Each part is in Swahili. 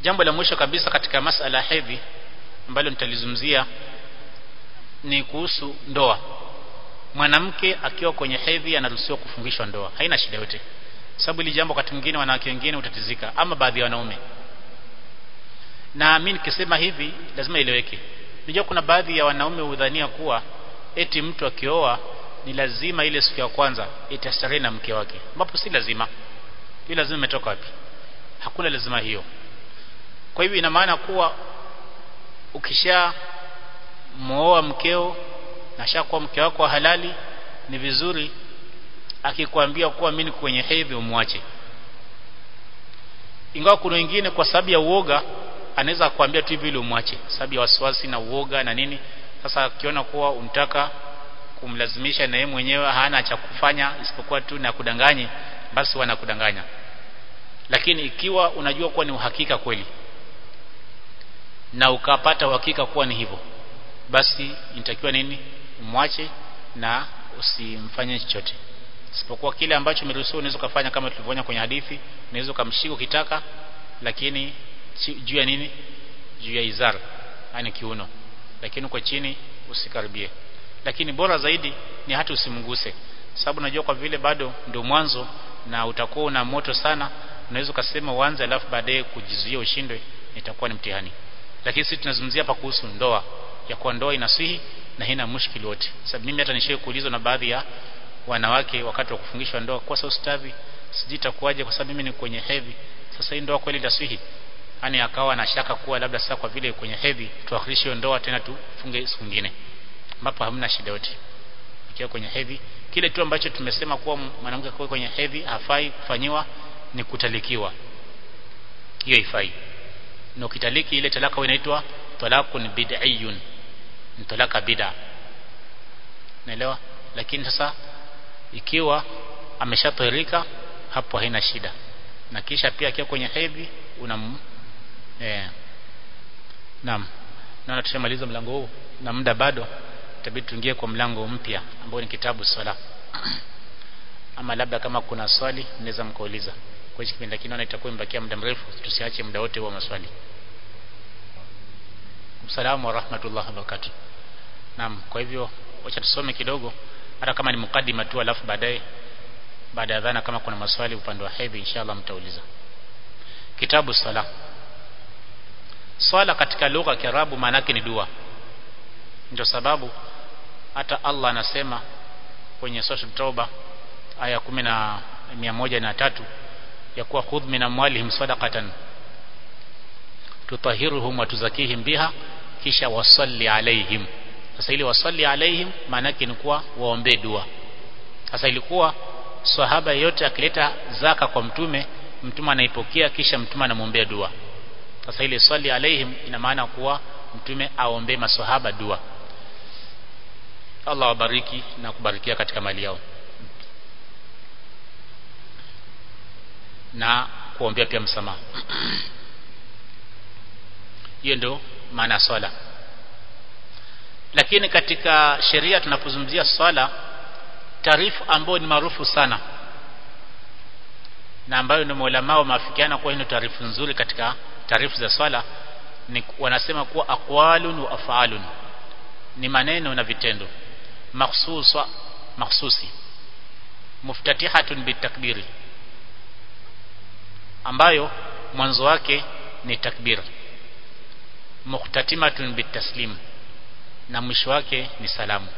jambo la mwisho kabisa katika masala hedhi ambalo nitalizungumzia ni kuhusu ndoa mwanamke akiwa kwenye hedhi anaruhusiwa kufungishwa ndoa haina shida yote sababu ili jambo wakati mwingine wanawake wengine utatizika ama baadhi ya wanaume na mimi nikisema hivi lazima ileweke unajua kuna baadhi ya wanaume hudhania kuwa eti mtu akioa ni lazima ile siku ya kwanza itastarehe na mke wake ambapo si lazima hiyo lazima imetoka wapi hakuna lazima hiyo kwa hivyo ina maana kuwa ukisha muoa mkeo na shakuwa mke wako wa halali ni vizuri akikwambia kuwa mimi kwenye hedhi umwache ingawa kuna wengine kwa sababu ya uoga anaweza kuambia tu hivi ili umwache sababu ya wasiwasi na uoga na nini sasa akiona kuwa unataka kumlazimisha na yeye mwenyewe hana cha kufanya isipokuwa tu na kudanganye basi wanakudanganya lakini ikiwa unajua kuwa ni uhakika kweli na ukapata uhakika kuwa ni hivyo basi inatakiwa nini umwache na usimfanye chochote isipokuwa kile ambacho umeruhusiwa unaweza kufanya kama tulivyoona kwenye hadithi unaweza kumshika ukitaka lakini juu ya nini juu ya izar yani kiuno lakini uko chini usikaribie lakini bora zaidi ni hata usimguse sababu unajua kwa vile bado ndio mwanzo na utakuwa una moto sana unaweza ukasema uanze alafu baadaye kujizuia ushindwe itakuwa ni mtihani lakini sisi tunazungumzia hapa kuhusu ndoa ya kuwa ndoa inaswihi na haina mushkili wote sababu mimi hata nishaye kuulizwa na baadhi ya wanawake wakati wa kufungishwa ndoa kwa sababu ustadhi sijui itakuwaje kwa sababu mimi ni kwenye hedhi sasa hii ndoa kweli itaswihi yani akawa na shaka kuwa labda sasa kwa vile kwenye hedhi tuakhirishe ndoa tena tufunge siku nyingine ambapo hamna shida yote ikiwa kwenye hedhi kile tu ambacho tumesema kuwa mwanamke kwa kwenye hedhi hafai kufanyiwa ni kutalikiwa hiyo ifai na ukitaliki ile talaka inaitwa talaqun bid'iyun ni talaka bid'a naelewa lakini sasa ikiwa ameshatahirika hapo haina shida na kisha pia akiwa kwenye hedhi unam eh naam naona tushamaliza mlango huu na muda bado itabidi tuingie kwa mlango mpya ambao ni kitabu sala ama labda kama kuna swali mnaweza mkauliza kwa hiyo kipindi lakini naona itakuwa imebakia muda mrefu tusiache muda wote wa maswali Assalamu wa rahmatullahi wa barakatuh Naam kwa hivyo wacha tusome kidogo hata kama ni mukaddima tu alafu baadaye baada ya dhana kama kuna maswali upande wa hedhi inshallah mtauliza Kitabu sala Swala katika lugha ya Kiarabu maana yake ni dua ndio sababu hata Allah anasema kwenye sura Tauba aya 10 na 103 ya kuwa khudh min amwalihim sadaqatan tutahiruhum wa tuzakihim biha kisha wasalli alaihim sasa ili wasalli alaihim maana yake ni kuwa waombe dua sasa ilikuwa sahaba yote akileta zaka kwa mtume mtume anaipokea kisha mtume anamwombea dua sasa ile swali alaihim ina maana kuwa mtume aombee maswahaba dua Allah wabariki na kubarikia katika mali yao na kuombea pia msamaha hiyo ndio maana ya swala lakini katika sheria tunapozungumzia swala taarifu ambayo ni maarufu sana na ambayo ni maulama maafikiana kuwa hii taarifu nzuri katika taarifu za swala ni wanasema kuwa aqwalun wa af'alun ni maneno na vitendo makhsusa makhsusi muftatihatun bitakbiri ambayo mwanzo wake ni takbir muhtatimatun bitaslim na mwisho wake ni salamu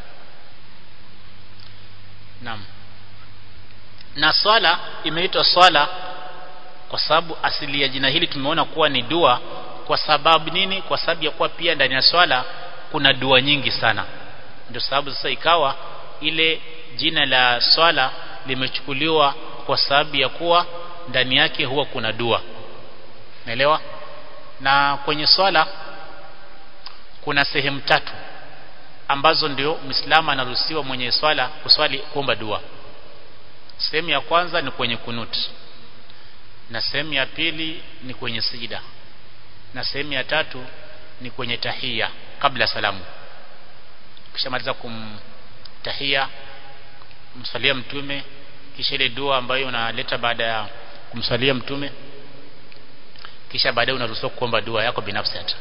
naam na swala imeitwa swala kwa sababu asili ya jina hili tumeona kuwa ni dua kwa sababu nini kwa sababu ya kuwa pia ndani ya swala kuna dua nyingi sana ndio sababu sasa ikawa ile jina la swala limechukuliwa kwa sababu ya kuwa ndani yake huwa kuna dua naelewa na kwenye swala kuna sehemu tatu ambazo ndio Muislamu anaruhusiwa mwenye swala kuswali kuomba dua sehemu ya kwanza ni kwenye kunut na sehemu ya pili ni kwenye sijida na sehemu ya tatu ni kwenye tahia kabla salamu kishamaliza kumtahia kumsalia mtume kisha ile dua ambayo unaleta baada ya kumsalia mtume kisha baadaye unaruhusiwa kuomba dua yako binafsi hata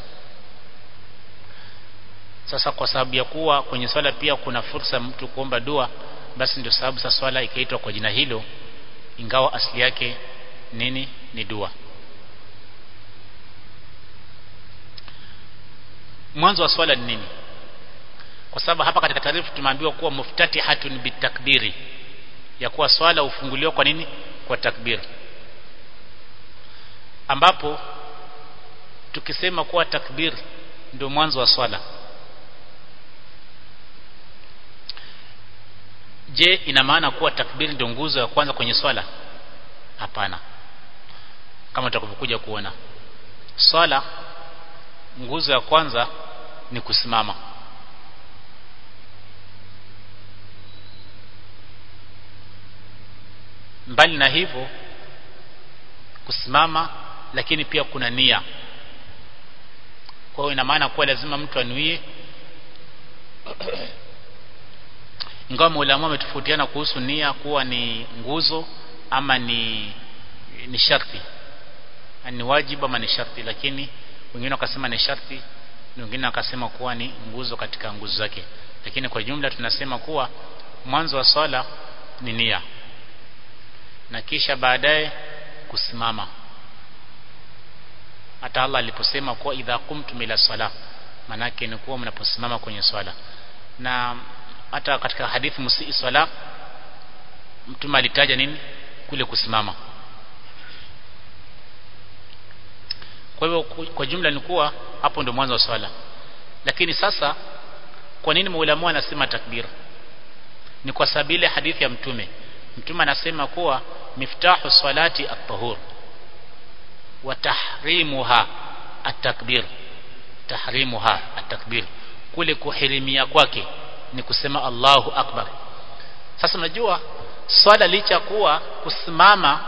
sasa kwa sababu ya kuwa kwenye swala pia kuna fursa mtu kuomba dua basi ndio sababu sasa swala ikaitwa kwa jina hilo ingawa asili yake nini ni dua mwanzo wa swala ni nini kwa sababu hapa katika taarifa tumeambiwa kuwa muftatihatun bitakbiri ya kuwa swala ufunguliwa kwa nini kwa takbir ambapo tukisema kuwa takbir ndio mwanzo wa swala je ina maana kuwa takbir ndio nguzo ya kwanza kwenye swala hapana kama tutakavyokuja kuona swala nguzo ya kwanza ni kusimama mbali na hivyo kusimama lakini pia kuna nia kwa hiyo ina maana kuwa lazima mtu anuie ingawa maulama wametofautiana kuhusu nia kuwa ni nguzo ama ni ni sharti ni wajibu ama ni sharti lakini wengine wakasema ni sharti na wengine wakasema kuwa ni nguzo katika nguzo zake lakini kwa jumla tunasema kuwa mwanzo wa swala ni nia na kisha baadaye kusimama hata Allah aliposema kuwa idha qumtum ila sala manake ni kuwa mnaposimama kwenye swala na hata katika hadithi musii swala mtume alitaja nini kule kusimama kwa hivyo kwa jumla ni kuwa hapo ndio mwanzo wa swala lakini sasa kwa nini maulama wanasema takbir ni kwa sababu ile hadithi ya mtume mtume anasema kuwa miftahu salati at-tahur wa tahrimuha at-takbir tahrimuha at-takbir kule kuhirimia kwake ni kusema Allahu akbar sasa unajua swala licha kuwa kusimama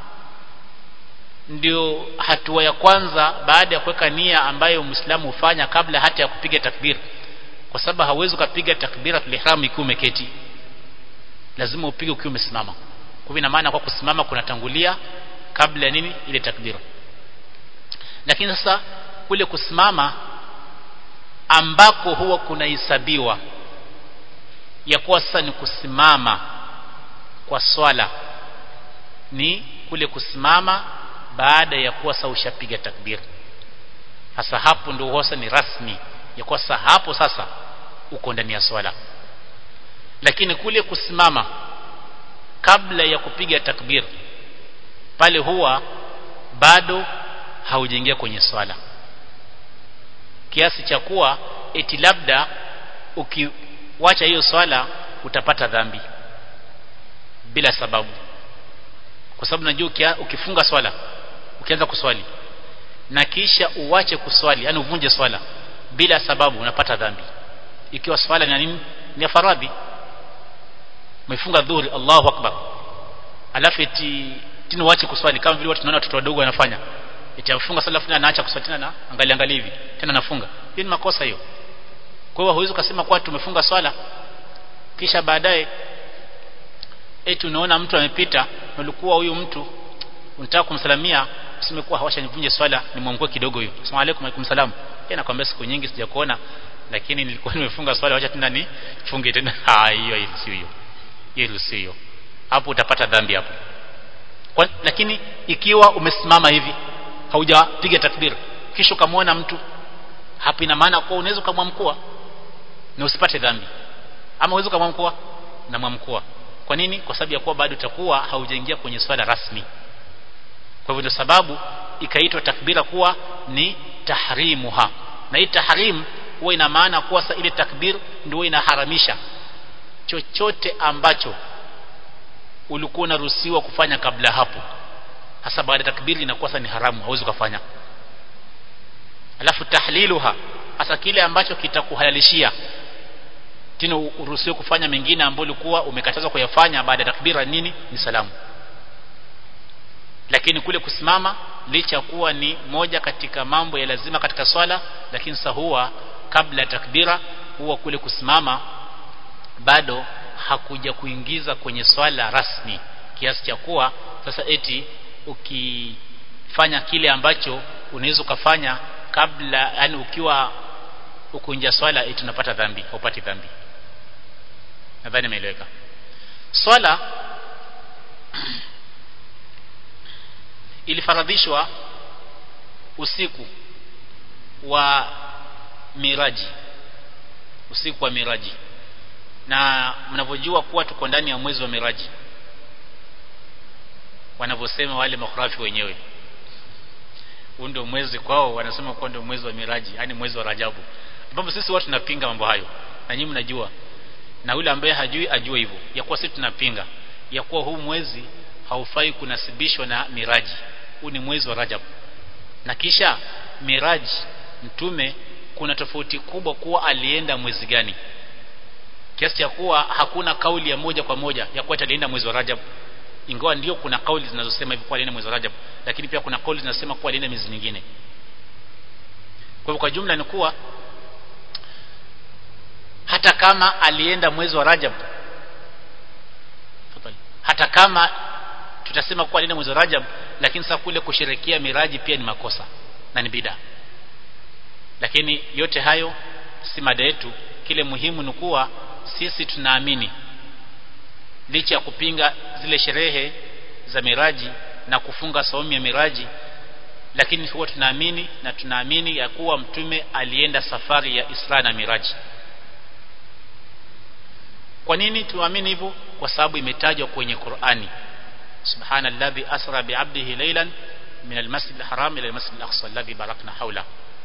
ndio hatua ya kwanza baada ya kuweka nia ambayo Muislamu hufanya kabla hata ya kupiga takbir kwa sababu hauwezi kupiga takbiratul ihram ikiwa umeketi lazima upige ukiwa umesimama kwa hivyo ina maana kwa kusimama kunatangulia kabla ya nini ile takbira lakini sasa kule kusimama ambako huwa kunahesabiwa ya kuwa sasa ni kusimama kwa swala ni kule kusimama baada ya kuwa sasa ushapiga takbir hasa hapo ndio hosa ni rasmi ya kuwa sasa hapo sasa uko ndani ya swala lakini kule kusimama kabla ya kupiga takbir pale huwa bado haujaingia kwenye swala kiasi cha kuwa eti labda ukiwacha hiyo swala utapata dhambi bila sababu kwa sababu najua ukifunga swala ukianza kuswali na kisha uwache kuswali yani uvunje swala bila sababu unapata dhambi ikiwa swala ni nini ni faradhi umefunga dhuhuri Allahu akbar alafu eti tena uache kuswali kama vile watu tunaona watoto wadogo wanafanya eti afunga sala fulani anaacha kuswali tena na angalia angalia hivi tena nafunga hiyo ni makosa hiyo kwa hiyo huwezi kusema kwa tumefunga swala kisha baadaye eti unaona mtu amepita ulikuwa huyu mtu unataka kumsalamia useme kuwa hawasha nivunje swala nimwamkue kidogo huyo asalamu alaykum alaykum salam yeye nakwambia siku nyingi sijakuona lakini nilikuwa nimefunga swala wacha tena nifunge tena ah hiyo sio hiyo hiyo sio hapo utapata dhambi hapo kwa, lakini ikiwa umesimama hivi haujapiga takbir kisha ukamwona mtu hapo ina maana kwa unaweza kumwamkua na usipate dhambi ama uweze kumwamkua na mwamkua kwa nini kwa sababu ya kuwa bado utakuwa haujaingia kwenye swala rasmi kwa hivyo ndio sababu ikaitwa takbira kuwa ni tahrimuha na hii tahrim huwa ina maana kuwa sa ile takbir ndio inaharamisha chochote ambacho ulikuwa unaruhusiwa kufanya kabla hapo hasa baada ya takbiri inakuwa sasa ni haramu hauwezi kufanya alafu tahliluha hasa kile ambacho kitakuhalalishia tena uruhusiwe kufanya mengine ambayo ulikuwa umekatazwa kuyafanya baada ya takbira nini ni salamu lakini kule kusimama licha kuwa ni moja katika mambo ya lazima katika swala lakini sasa huwa kabla ya takbira huwa kule kusimama bado hakuja kuingiza kwenye swala rasmi kiasi cha kuwa sasa eti ukifanya kile ambacho unaweza ukafanya kabla yani ukiwa ukunja swala eti unapata dhambi haupati dhambi nadhani imeeleweka swala ilifaradhishwa usiku wa miraji usiku wa miraji na mnavyojua kuwa tuko ndani ya mwezi wa miraji wanavyosema wale makhurafi wenyewe huu ndio mwezi kwao wanasema kuwa ndio mwezi wa miraji yani mwezi wa rajabu ambapo sisi watu tunapinga mambo hayo na nyinyi mnajua na yule ambaye hajui ajue hivyo ya kuwa sisi tunapinga ya kuwa huu mwezi haufai kunasibishwa na miraji huu ni mwezi wa rajab na kisha miraji mtume kuna tofauti kubwa kuwa alienda mwezi gani kiasi cha kuwa hakuna kauli ya moja kwa moja ya kuwa alienda mwezi wa rajab ingawa ndio kuna kauli zinazosema hivyo kuwa alienda mwezi wa rajab lakini pia kuna kauli zinasema kuwa alienda miezi mingine kwa hivyo kwa jumla ni kuwa hata kama alienda mwezi wa rajab hata kama tutasema kuwa alienda mwezi wa rajab lakini sasa kule kusherekea miraji pia ni makosa na ni bida lakini yote hayo si mada yetu kile muhimu ni kuwa sisi tunaamini licha ya kupinga zile sherehe za miraji na kufunga saumu ya miraji lakini huwa tunaamini na tunaamini ya kuwa mtume alienda safari ya Isra na Miraji kwa nini tuamini hivyo kwa sababu imetajwa kwenye Qur'ani subhanalladhi asra bi'abdihi laylan min almasjid alharam ila almasjid alaqsa alladhi barakna hawla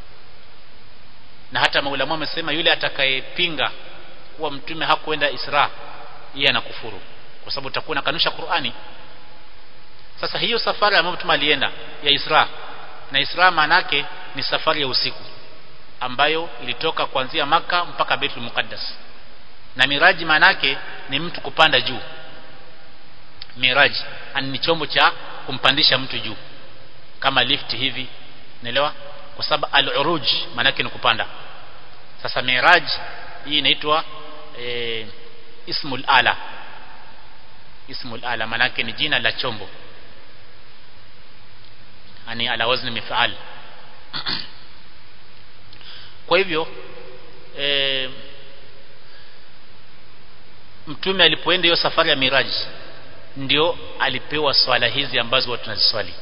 na hata maulama wamesema yule atakayepinga kuwa mtume hakuenda Isra yeye anakufuru kwa sababu utakuwa unakanusha Qur'ani sasa hiyo safari ambayo mtume alienda ya Isra na Isra manake ni safari ya usiku ambayo ilitoka kuanzia maka mpaka Baitul Muqaddas na miraji manake ni mtu kupanda juu miraji ni chombo cha kumpandisha mtu juu kama lift hivi naelewa kwa sababu al-uruj manake ni kupanda sasa miraj hii inaitwa e, ismul ala ismul ala manake ni jina la chombo yani ala wazni mif'al kwa hivyo e, mtume alipoenda hiyo safari ya miraji ndio alipewa swala hizi ambazo watu tunaziswali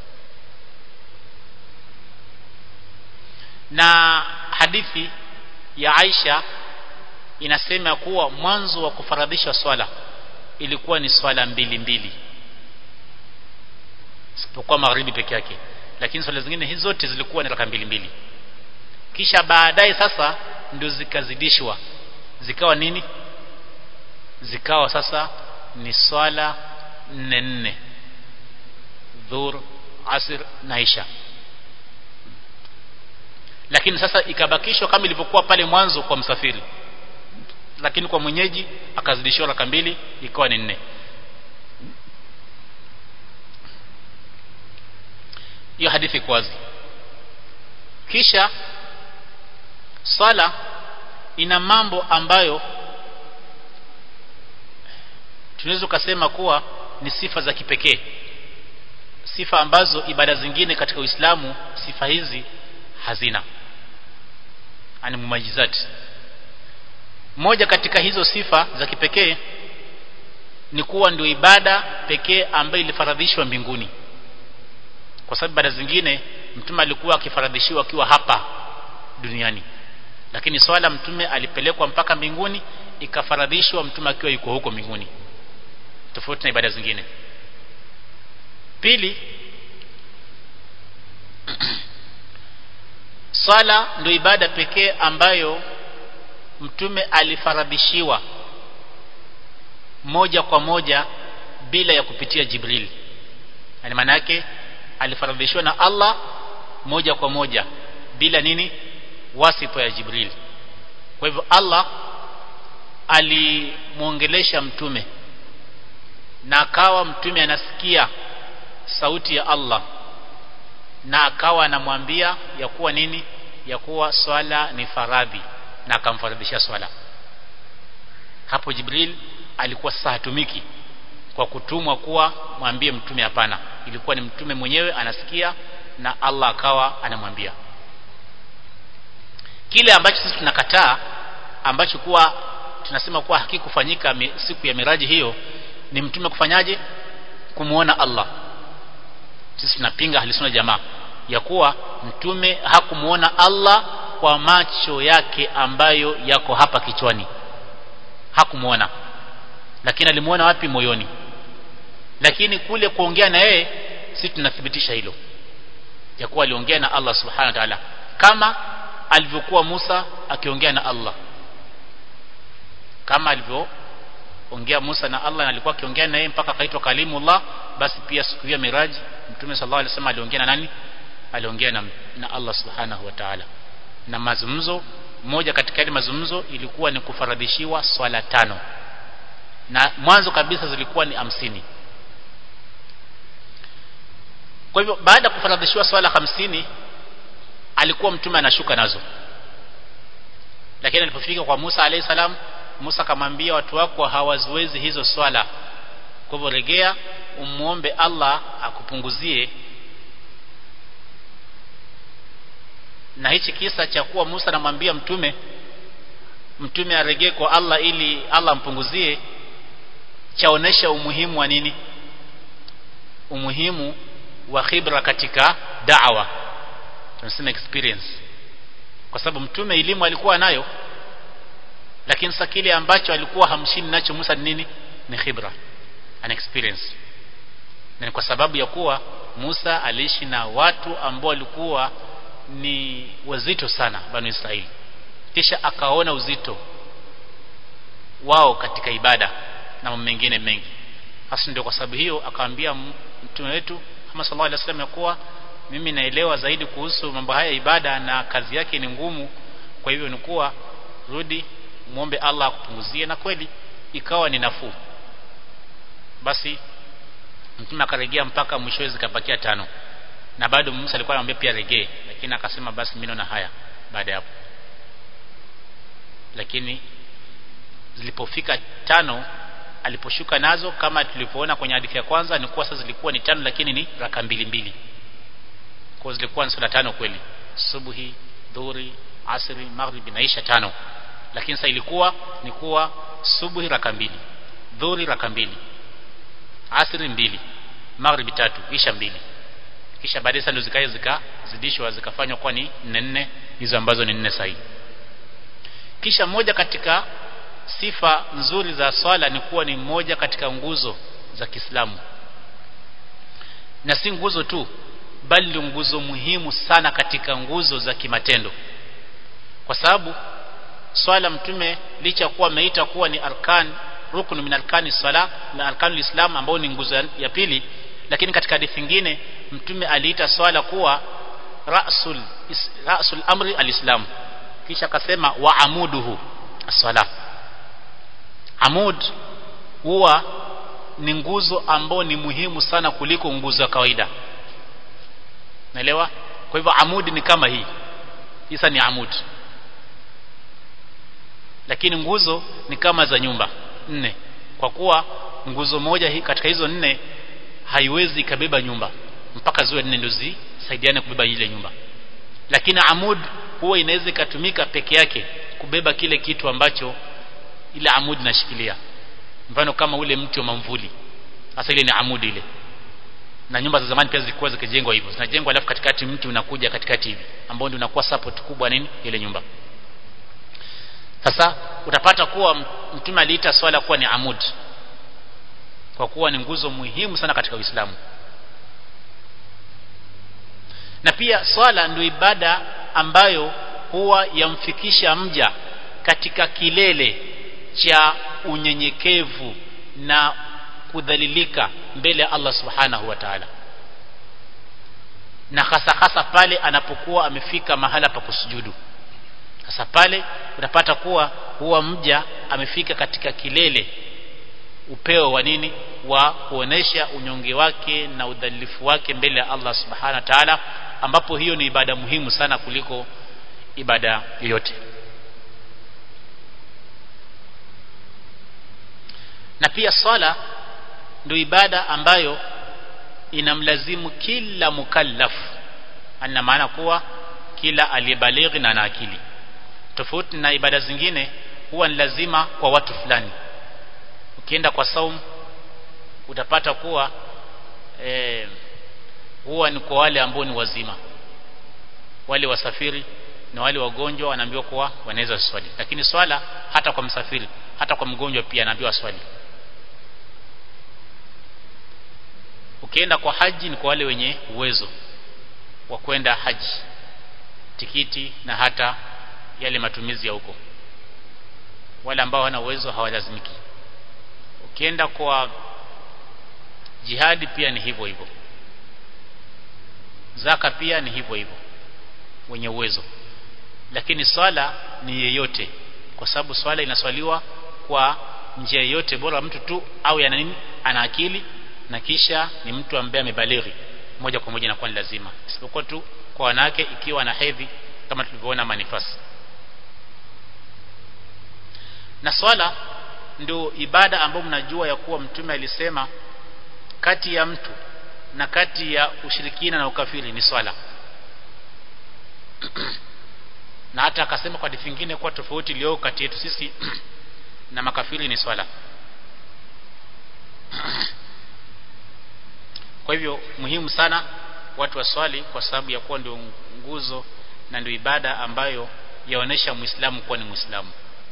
na hadithi ya Aisha inasema kuwa mwanzo wa kufaradhisha swala ilikuwa ni swala mbili mbili isipokuwa magharibi peke yake lakini swala zingine hizo zote zilikuwa ni raka mbili mbili kisha baadaye sasa ndio zikazidishwa zikawa nini zikawa sasa ni swala nne nne dhur asr na isha lakini sasa ikabakishwa kama ilivyokuwa pale mwanzo kwa msafiri lakini kwa mwenyeji akazidishiwa raka mbili ikawa ni nne hiyo hadithi iko wazi kisha sala ina mambo ambayo tunaweza kusema kuwa ni sifa za kipekee sifa ambazo ibada zingine katika Uislamu sifa hizi hazina ani mumajizati moja katika hizo sifa za kipekee ni kuwa ndio ibada pekee ambayo ilifaradhishwa mbinguni kwa sababu ibada zingine mtume alikuwa akifaradhishiwa akiwa hapa duniani lakini swala mtume alipelekwa mpaka mbinguni ikafaradhishwa mtume akiwa yuko huko mbinguni tofauti na ibada zingine pili swala ndio ibada pekee ambayo mtume alifaradhishiwa moja kwa moja bila ya kupitia Jibril yani maana yake alifaradhishiwa na Allah moja kwa moja bila nini wasifa ya Jibril kwa hivyo Allah alimuongelesha mtume na akawa mtume anasikia sauti ya Allah na akawa anamwambia ya kuwa nini ya kuwa swala ni faradhi na akamfaradhisha swala hapo Jibril alikuwa sasa hatumiki kwa kutumwa kuwa mwambie mtume hapana ilikuwa ni mtume mwenyewe anasikia na Allah akawa anamwambia kile ambacho sisi tunakataa ambacho kuwa tunasema kuwa hakikufanyika siku ya miraji hiyo ni mtume kufanyaje kumuona Allah sisi tunapinga halisuna jamaa ya kuwa mtume hakumuona Allah kwa macho yake ambayo yako hapa kichwani hakumuona lakini alimuona wapi moyoni lakini kule kuongea na yeye sisi tunathibitisha hilo ya kuwa aliongea na Allah subhanahu wa ta'ala kama alivyokuwa Musa akiongea na Allah kama alivyoongea Musa na Allah na alikuwa akiongea na yeye mpaka akaitwa kalimullah basi pia siku ya miraji mtume sallallahu alaihi wasallam aliongea na nani aliongea na, na Allah subhanahu wa ta'ala na mazungumzo moja katika yale mazungumzo ilikuwa ni kufaradhishiwa swala tano na mwanzo kabisa zilikuwa ni hamsini kwa hivyo baada ya kufaradhishiwa swala hamsini alikuwa mtume anashuka nazo lakini alipofika kwa Musa alayhi salam Musa akamwambia watu wako hawaziwezi hizo swala kwa hivyo regea umuombe Allah akupunguzie na hichi kisa cha kuwa Musa anamwambia mtume mtume aregee kwa Allah ili Allah ampunguzie chaonesha umuhimu wa nini umuhimu wa khibra katika da'wa tunasema experience kwa sababu mtume elimu alikuwa nayo lakini sasa kile ambacho alikuwa hamshini nacho Musa ni nini ni khibra an experience na ni kwa sababu ya kuwa Musa aliishi na watu ambao walikuwa ni wazito sana banu Israeli kisha akaona uzito wao katika ibada na mambo mengine mengi hasa ndio kwa sababu hiyo akaambia mtume wetu Muhammad sallallahu alaihi wasallam ya kuwa mimi naelewa zaidi kuhusu mambo haya ibada na kazi yake ni ngumu kwa hivyo ni kuwa rudi muombe Allah akupunguzie na kweli ikawa ni nafuu basi mtume akarejea mpaka mwishowe zikabakia tano na bado Musa alikuwa anamwambia pia regee lakini akasema basi mimi naona haya baada ya hapo lakini zilipofika tano aliposhuka nazo kama tulivyoona kwenye hadithi ya kwanza ni kuwa sasa zilikuwa ni tano lakini ni raka mbili mbili kwa zilikuwa ni sala tano kweli subuhi dhuhuri asri maghribi na isha tano lakini sasa ilikuwa ni kuwa subuhi raka mbili dhuhuri raka mbili asri mbili maghribi tatu isha mbili kisha baadaye sasa ndio zikaja zikazidishwa zikafanywa kuwa ni nne nne hizo ambazo ni nne sahihi kisha moja katika sifa nzuri za swala ni kuwa ni moja katika nguzo za Kiislamu na si nguzo tu bali ni nguzo muhimu sana katika nguzo za kimatendo kwa sababu swala mtume licha kuwa ameita kuwa ni arkan rukun min arkani sala na arkanul islam ambao ni nguzo ya pili lakini katika hadithi nyingine mtume aliita swala kuwa rasul rasul amri alislam kisha akasema wa amuduhu as-sala amud huwa ni nguzo ambao ni muhimu sana kuliko nguzo ya kawaida naelewa kwa hivyo amudi ni kama hii isa ni amud lakini nguzo ni kama za nyumba nne kwa kuwa nguzo moja hii katika hizo nne haiwezi ikabeba nyumba mpaka ziwe nne ndio zisaidiane kubeba ile nyumba lakini amud huwa inaweza ikatumika peke yake kubeba kile kitu ambacho ile amud inashikilia mfano kama ule mti wa mamvuli hasa ile ni amudi ile na nyumba za zamani pia zilikuwa zikijengwa hivyo zinajengwa alafu katikati mti unakuja katikati hivi ambao ndio unakuwa support kubwa nini ile nyumba sasa utapata kuwa mtume aliita swala kuwa ni amud kwa kuwa ni nguzo muhimu sana katika Uislamu na pia swala ndio ibada ambayo huwa yamfikisha mja katika kilele cha unyenyekevu na kudhalilika mbele ya Allah subhanahu wa ta'ala na hasa hasa pale anapokuwa amefika mahala pa kusujudu sasa pale utapata kuwa huwa mja amefika katika kilele upeo wa nini wa kuonesha unyonge wake na udhalilifu wake mbele ya Allah subhanahu wa ta'ala ambapo hiyo ni ibada muhimu sana kuliko ibada yoyote na pia swala ndio ibada ambayo inamlazimu kila mukallaf ana maana kuwa kila aliyebalighi na ana akili tofauti na ibada zingine huwa ni lazima kwa watu fulani ukienda kwa saum utapata kuwa e, huwa ni kwa wale ambao ni wazima wale wasafiri na wale wagonjwa wanaambiwa kuwa wanaweza swali lakini swala hata kwa msafiri hata kwa mgonjwa pia anaambiwa swali ukienda kwa haji ni kwa wale wenye uwezo wa kwenda haji tikiti na hata yale matumizi ya huko wale ambao wana uwezo hawalazimiki ukienda kwa jihadi pia ni hivyo hivyo zaka pia ni hivyo hivyo wenye uwezo lakini swala ni yeyote kwa sababu swala inaswaliwa kwa njia yoyote bora mtu tu au yana nini ana akili na kisha ni mtu ambaye amebalighi moja kwa moja inakuwa ni lazima isipokuwa tu kwa wanawake ikiwa na hedhi kama tulivyoona manifasi na swala ndio ibada ambayo mnajua ya kuwa mtume alisema kati ya mtu na kati ya ushirikina na ukafiri ni swala na hata akasema kwa hadithi nyingine kuwa tofauti iliyo kati yetu sisi na makafiri ni swala kwa hivyo muhimu sana watu waswali kwa sababu ya kuwa ndio nguzo na ndio ibada ambayo yaonesha muislamu kuwa ni muislamu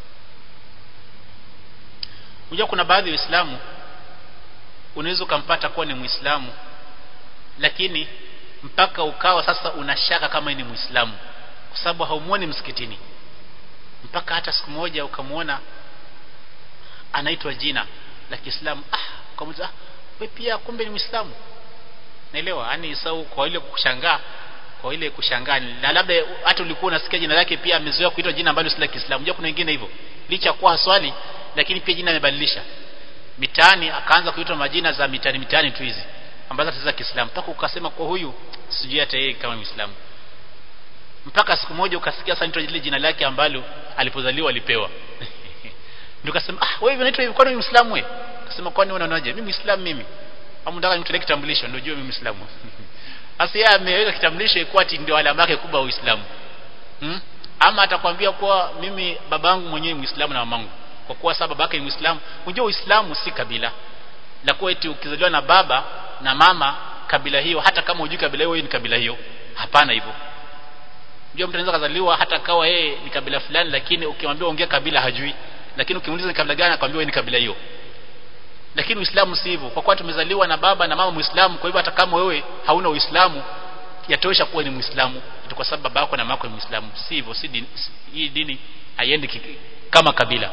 unajua kuna baadhi ya waislamu unaweza ukampata kuwa ni muislamu lakini mpaka ukawa sasa unashaka kama ni muislamu kwa sababu haumuoni msikitini mpaka hata siku moja ukamwona anaitwa jina la Kiislamu ah ukamuuliza wewe pia kumbe ni muislamu naelewa yani sau kwa ile kushangaa kwa ile kushangaa na labda hata ulikuwa unasikia jina lake pia amezoea kuitwa jina ambalo si la Kiislamu unajua kuna wengine hivyo licha kuwa swali lakini pia jina amebadilisha mitaani akaanza kuitwa majina za mitaani mitaani tu hizi ambazo hata za Kiislamu mpaka ukasema kwa huyu sijui hata yeye kama Muislamu mpaka siku moja ukasikia sasa lile jina lake ambalo alipozaliwa alipewa ndio kasema ah wewe unaitwa hivi kwani Muislamu wewe kasema kwani unaonaje mimi Muislamu mimi au ndaka nimtolee kitambulisho ndio jua mimi Muislamu sasa yeye ameweka kitambulisho ikuwa ati ndio alama yake kubwa Uislamu hmm? ama atakwambia kuwa mimi babangu mwenyewe Muislamu na mamangu kwa kuwa sababu babake ni Muislamu unajua Uislamu si kabila la kuwa eti ukizaliwa na baba na mama kabila hiyo hata kama hujui kabila hiyo ni kabila hiyo hapana hivyo ndio mtu anaweza kuzaliwa hata kawa yeye ni kabila fulani lakini ukimwambia ongea kabila hajui lakini ukimuuliza ni kabila gani akwambia wewe ni kabila hiyo lakini Uislamu si hivyo kwa kuwa tumezaliwa na baba na mama Muislamu kwa hivyo hata kama wewe hauna Uislamu yatosha kuwa ni Muislamu tu kwa sababu baba yako na mama yako ni Muislamu si hivyo si dini, hii dini haiendi kama kabila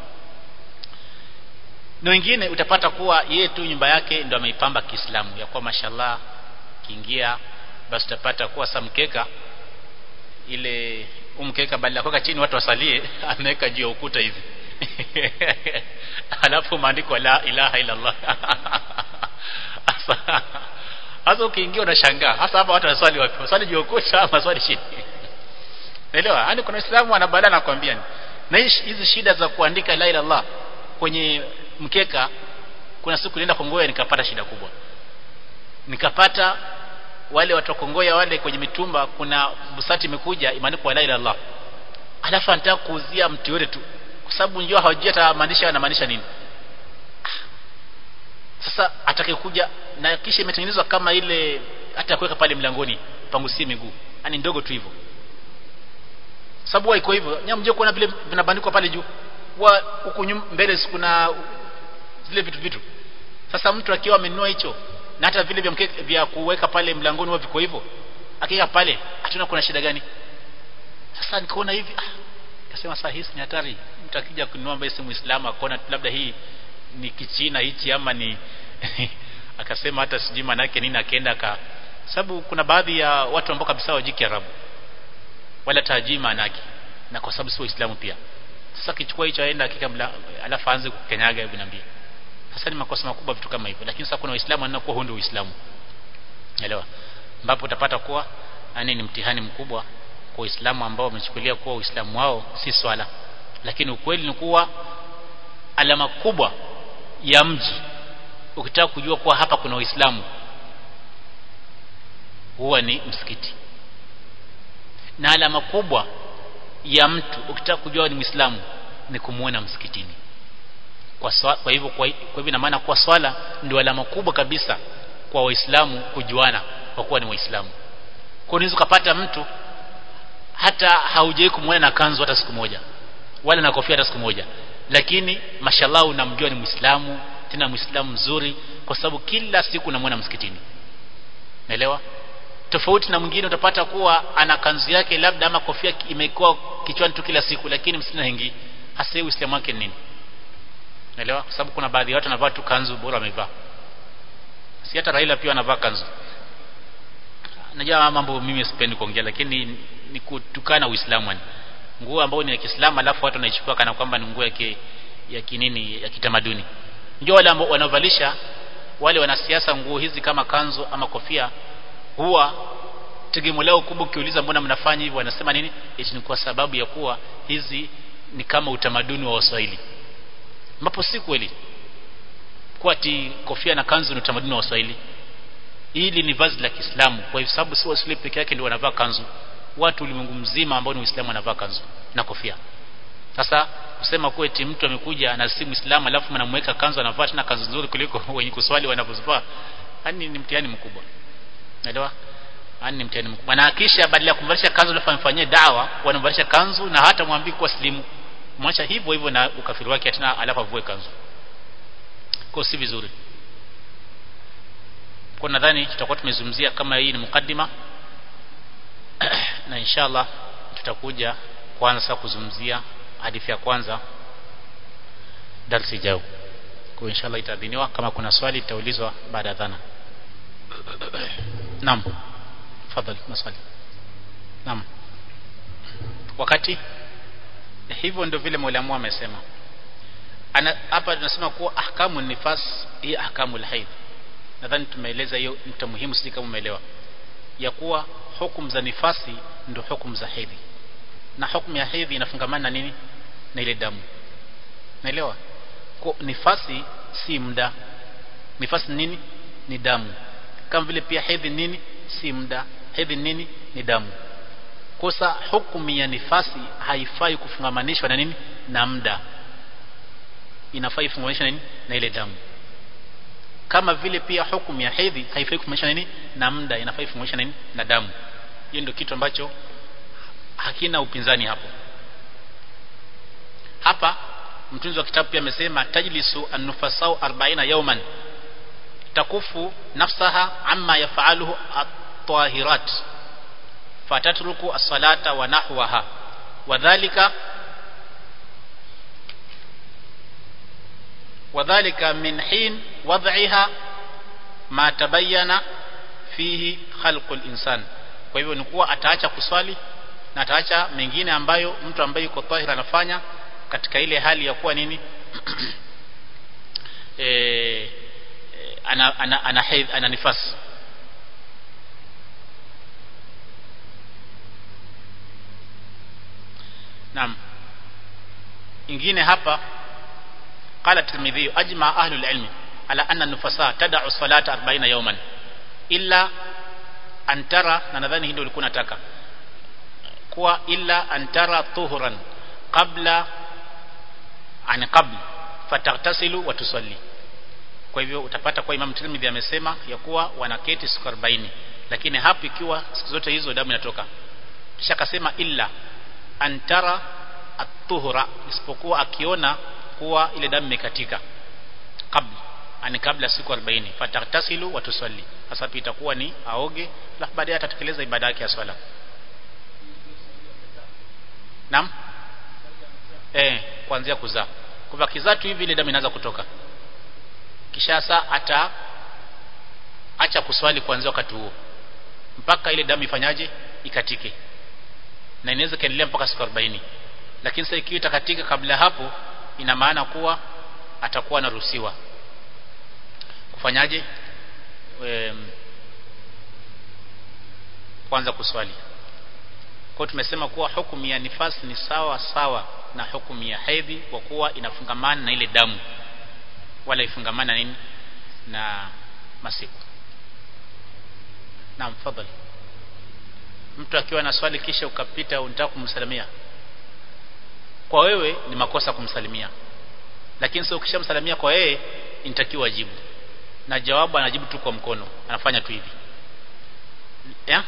na wengine utapata kuwa yeye tu nyumba yake ndio ameipamba Kiislamu ya kuwa mashallah kiingia basi utapata kuwa samkeka ile umkeka badala kuweka chini watu wasalie ameweka juu ya ukuta hivi alafu maandiko la ilaha illa Allah hasa ukiingia unashangaa hasa hapa watu waswali wapi waswali juu ya ukuta ama swali chini Unaelewa? Yaani kuna Uislamu anabadala nakwambia na hizi shida za kuandika la ilaha illallah kwenye mkeka kuna siku nilienda Kongoya nikapata shida kubwa nikapata wale watu wa Kongoya wale kwenye mitumba kuna busati imekuja imeandikwa la ilaha illallah alafu anataka kuuzia mtu yote tu kwa sababu njoo hawajui hata maanisha anamaanisha nini sasa atakayekuja na kisha imetengenezwa kama ile hata kuweka pale mlangoni pangusie miguu yani ndogo tu hivyo sababu iko hivyo nyamje kuona vile vinabandikwa pale juu wa huku mbele kuna zile vitu vitu sasa mtu akiwa amenunua hicho na hata vile vya, mkeke, vya kuweka pale mlangoni huwa viko hivyo akika pale hatuna kuna shida gani sasa nikaona hivi ah kasema sasa hii ni hatari mtu akija kununua ambaye si muislamu akaona labda hii ni kichina hichi ama ni akasema hata sijui maana yake nini akaenda ka sababu kuna baadhi ya watu ambao kabisa wajui Kiarabu wala tajii maana yake na kwa sababu si waislamu pia sasa kichukua hicho aenda akika alafu aanze kukenyaga hebu niambie sasa ni makosa makubwa vitu kama hivyo lakini sasa kuna waislamu wanakuwa huo ndio uislamu elewa ambapo utapata kuwa yani ni mtihani mkubwa kwa waislamu ambao wamechukulia kuwa uislamu wao si swala lakini ukweli ni kuwa alama kubwa ya mji ukitaka kujua kuwa hapa kuna waislamu huwa ni msikiti na alama kubwa ya mtu ukitaka kujua ni Muislamu ni kumuona msikitini kwa, swa, kwa hivyo kwa, kwa hivyo ina maana kwa swala ndio alama kubwa kabisa kwa waislamu kujuana kwa kuwa ni waislamu kwa unaweza kupata mtu hata haujai kumwona na kanzu hata siku moja wala na kofia hata siku moja lakini mashallah unamjua ni muislamu tena muislamu mzuri kwa sababu kila siku unamwona msikitini naelewa tofauti na mwingine utapata kuwa ana kanzu yake labda ama kofia imekuwa kichwani tu kila siku lakini msikitini haingii hasa uislamu wake ni nini naelewa kwa sababu kuna baadhi ya watu wanavaa tu kanzu bora wamevaa si hata Raila pia anavaa kanzu najua mambo mimi sipendi kuongea lakini ni, ni kutukana Uislamu yani nguo ambayo ni ya Kiislamu alafu watu wanaichukua kana kwamba ni nguo ya ki, ya kinini ya kitamaduni ndio wale ambao wanavalisha wale wanasiasa nguo hizi kama kanzu ama kofia huwa tegemeo lao kubwa ukiuliza mbona mnafanya hivyo wanasema nini eti ni kwa sababu ya kuwa hizi ni kama utamaduni wa Waswahili ambapo si kweli kuwa ati kofia na kanzu ni utamaduni wa Waswahili hili ni vazi la Kiislamu kwa sababu si Waswahili peke yake ndio wanavaa kanzu watu ulimwengu mzima ambao ni Uislamu wanavaa kanzu na kofia sasa kusema kuwa eti mtu amekuja na si Muislamu alafu mnamweka kanzu anavaa tena kanzu nzuri kuliko wenye kuswali wanavyovaa yani ni mtihani mkubwa naelewa yani ni mtihani mkubwa na kisha badala ya kumvalisha kanzu alafu amfanyie dawa wanamvalisha kanzu na hata mwambii kuwa slimu mwacha hivyo hivyo na ukafiri wake tena alafu avue kanzu kwa si vizuri kwa nadhani tutakuwa tumezungumzia kama hii ni mukaddima na inshallah tutakuja kwanza kuzungumzia hadithi ya kwanza darsi ijao kwa inshallah itaadhiniwa kama kuna swali litaulizwa baada ya dhana naam tafadhali maswali naam wakati hivyo ndio vile mwalimu amesema ana hapa tunasema kuwa ahkamu nifas hii ahkamu alhaid nadhani tumeeleza hiyo nukta muhimu sisi kama umeelewa ya kuwa hukumu za nifasi ndio hukumu za hedhi na hukumu ya hedhi inafungamana na nini na ile damu naelewa kwa nifasi si muda nifasi nini ni damu kama vile pia hedhi nini si muda hedhi nini ni damu kosa hukumu ya nifasi haifai kufungamanishwa na nini na muda inafaa ifunganishwe na nini na ile damu kama vile pia hukumu ya hedhi haifai kufunganishwa na nini na muda inafaa ifunganishwe na nini na damu hiyo ndio kitu ambacho hakina upinzani hapo hapa mtunzi wa kitabu pia amesema tajlisu an-nufasau 40 yawman takufu nafsaha amma yafaluhu at-tahirat fatatruku as-salata wa nahwaha wadhālika wadhālika min hin wad'iha ma tabayyana fihi khalqul insan kwa hivyo ni kuwa ataacha kuswali na ataacha mengine ambayo mtu ambaye yuko tahira anafanya katika ile hali ya kuwa nini e, ana ana ana, ana, ana nifasi Naam. Ingine hapa قال الترمذي أجمع أهل العلم على أن النفساء تدع الصلاة 40 يوما إلا أن ترى na nadhani hilo ulikuwa nataka kuwa illa an tara tuhuran qabla an qabl fataghtasilu wa tusalli kwa hivyo utapata kwa Imam Tirmidhi amesema ya kuwa wanaketi siku 40 lakini hapo ikiwa siku zote hizo damu inatoka kisha akasema illa antara at-tuhura isipokuwa akiona kuwa ile damu imekatika kabla ani kabla siku 40 fataghtasilu wa tusalli sasa itakuwa ni aoge alafu baadaye atatekeleza ibada yake ya swala Naam eh kuanzia kuzaa kwa kizaa tu hivi ile damu inaanza kutoka kisha saa ata acha kuswali kuanzia wakati huo mpaka ile damu ifanyaje ikatike na inaweza kaendelea mpaka siku 40 lakini sasa ikiwa itakatika kabla hapo ina maana kuwa atakuwa anaruhusiwa kufanyaje e, kwanza kuswali kwa tumesema kuwa hukumu ya nifasi ni sawa sawa na hukumu ya hedhi kwa kuwa inafungamana na ile damu wala ifungamana nini na masiku naam fadhali mtu akiwa na swali kisha ukapita unataka kumsalimia kwa wewe ni makosa kumsalimia lakini sio ukishamsalimia kwa yeye inatakiwa ajibu na jawabu anajibu tu kwa mkono anafanya tu hivi ya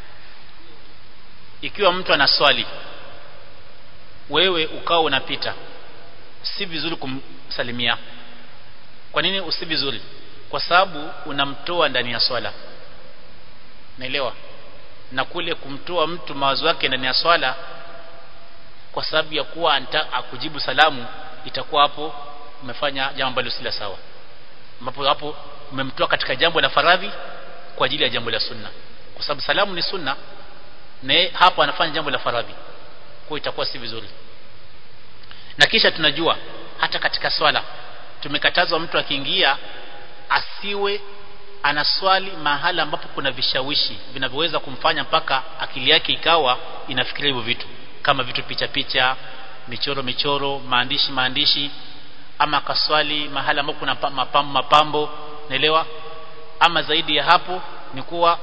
ikiwa mtu ana swali wewe ukawa unapita si vizuri kumsalimia kwa nini usi vizuri kwa sababu unamtoa ndani ya swala naelewa na kule kumtoa mtu mawazo yake ndani ya swala kwa sababu ya kuwa akujibu salamu itakuwa hapo umefanya jambo ambalo si la sawa ambapo hapo umemtoa katika jambo la faradhi kwa ajili ya jambo la sunna kwa sababu salamu ni sunna na hapo anafanya jambo la faradhi kwa itakuwa si vizuri na kisha tunajua hata katika swala tumekatazwa mtu akiingia asiwe anaswali mahala ambapo kuna vishawishi vinavyoweza kumfanya mpaka akili yake ikawa inafikiria hivyo vitu kama vitu picha picha michoro michoro maandishi maandishi ama kaswali mahala ambapo kuna mapambo mapambo naelewa ama zaidi ya hapo ni kuwa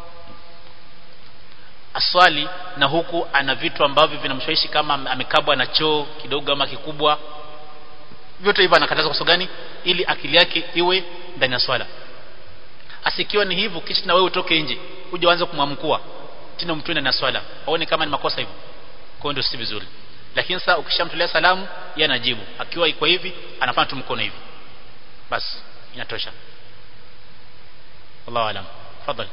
aswali na huku ana vitu ambavyo vinamshawishi kama amekabwa na choo kidogo ama kikubwa vyote hivyo anakataza kwa sababu gani ili akili yake iwe ndani ya swala asikiwa ni hivyo kisha na wewe utoke nje uje uanze kumwamkua tena mtune na swala aone kama ni makosa hivyo kwa ndio si vizuri lakini sasa ukishamtolea salamu yeye anajibu akiwa iko hivi anafanya tu mkono hivi basi inatosha Allahu alam fadhali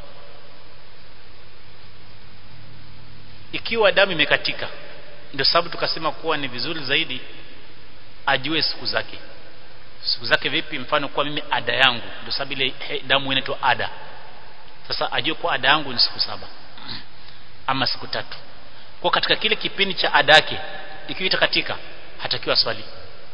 ikiwa damu imekatika ndio sababu tukasema kuwa ni vizuri zaidi ajue siku zake siku zake vipi mfano kwa mimi ada yangu ndio sababu ile damu inaitwa ada sasa ajue kwa ada yangu ni siku saba ama siku tatu kwa katika kile kipindi cha ada yake ikiwa itakatika hatakiwa swali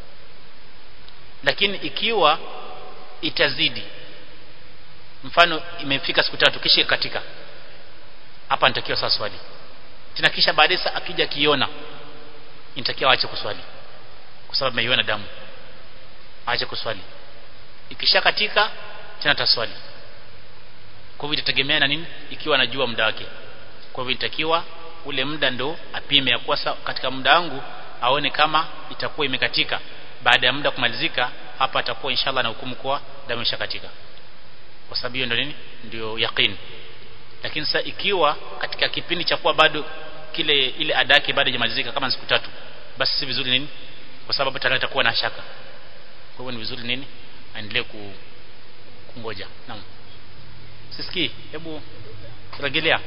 lakini ikiwa itazidi mfano imefika siku tatu kisha ikatika hapa nitakiwa sasa swali tena kisha baadaye akija kiona inatakiwa aache kuswali kwa sababu ameiona damu aache kuswali ikisha katika tena taswali kwa hivyo itategemea na nini ikiwa anajua muda wake kwa hivyo inatakiwa ule muda ndo apime ya kuwa katika muda wangu aone kama itakuwa imekatika baada ya muda kumalizika hapa atakuwa inshallah na hukumu kwa damu ishakatika kwa sababu hiyo ndio nini ndio yaqeen lakini sasa ikiwa katika kipindi cha kuwa bado kile ile ada yake bado haijamalizika kama siku tatu basi si vizuri nini kwa sababu tayari atakuwa na shaka kwa hivyo ni vizuri nini aendelee ku, kungoja naam sisikii hebu rejelea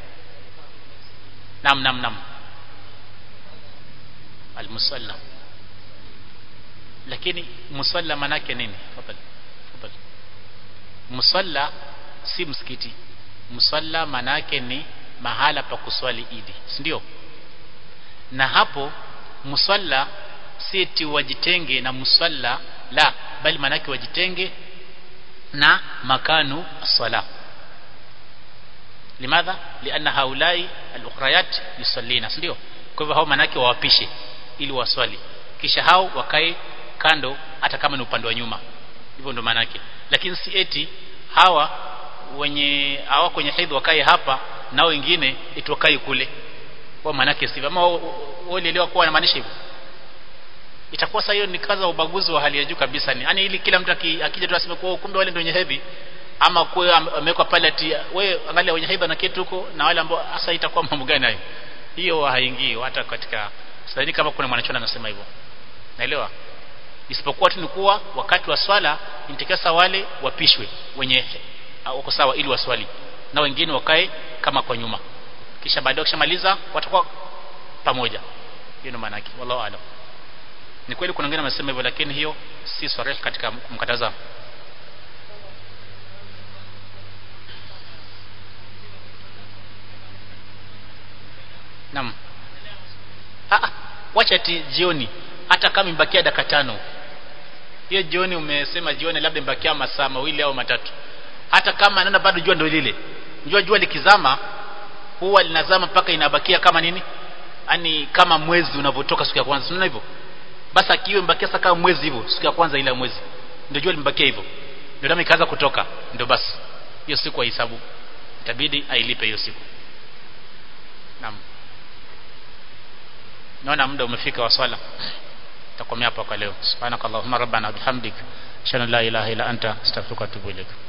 naam naam naam almusalla lakini musalla manake nini tafadhali tafadhali musalla si msikiti musalla manake ni mahala pa kuswali idi si ndio na hapo musalla si eti wajitenge na musalla la bali manake wajitenge na makanu sala limadha lianna haulai al-ukhrayat yusallina ndio kwa hivyo hao manake wawapishe ili waswali kisha hao wakae kando hata kama ni upande wa nyuma hivyo ndo manake lakini si eti hawa wenye hawa kwenye hedhi wakae hapa na wengine eti wakae kule kwa manake sivyo ama walielewa kuwa anamaanisha hivyo itakuwa sasa hiyo ni kaza ubaguzi wa hali ya juu kabisa ni yani ili kila mtu akija tu aseme kwa kumbe wale ndio wenye hedhi ama kwa amewekwa pale ati wewe angalia wenye hedhi na kitu huko na wale ambao hasa itakuwa mambo gani hayo hiyo haingii hata katika sasa kama kuna mwanachona anasema hivyo naelewa isipokuwa tu ni kuwa wakati wa swala inatakiwa wale wapishwe wenye wako sawa ili waswali na wengine wakae kama kwa nyuma kisha baadaye wakishamaliza watakuwa pamoja hiyo ndio maana yake wallahu aalam ni kweli kuna wengine wamesema hivyo lakini hiyo si sarih katika kumkataza Naam. Ah wacha ati jioni hata kama imbakia dakika tano. Hiyo jioni umesema jioni labda imbakia masaa mawili au matatu. Hata kama nenda bado jua ndio lile. Jua jua likizama huwa linazama mpaka inabakia kama nini? Ani kama mwezi unavyotoka siku ya kwanza. Unaona hivyo? Basi akiwa imbakia sasa kama mwezi hivyo siku ya kwanza ile ya mwezi. Ndio jua limbakia hivyo. Ndio damu ikaanza kutoka. Ndio basi. Hiyo siku hisabu. Itabidi ailipe hiyo siku. naona muda umefika wa swala takomea hapa kwa leo subhanakallahumma rabbana bihamdik shana la ilaha illa anta astaghfiruka wa atubu ilaik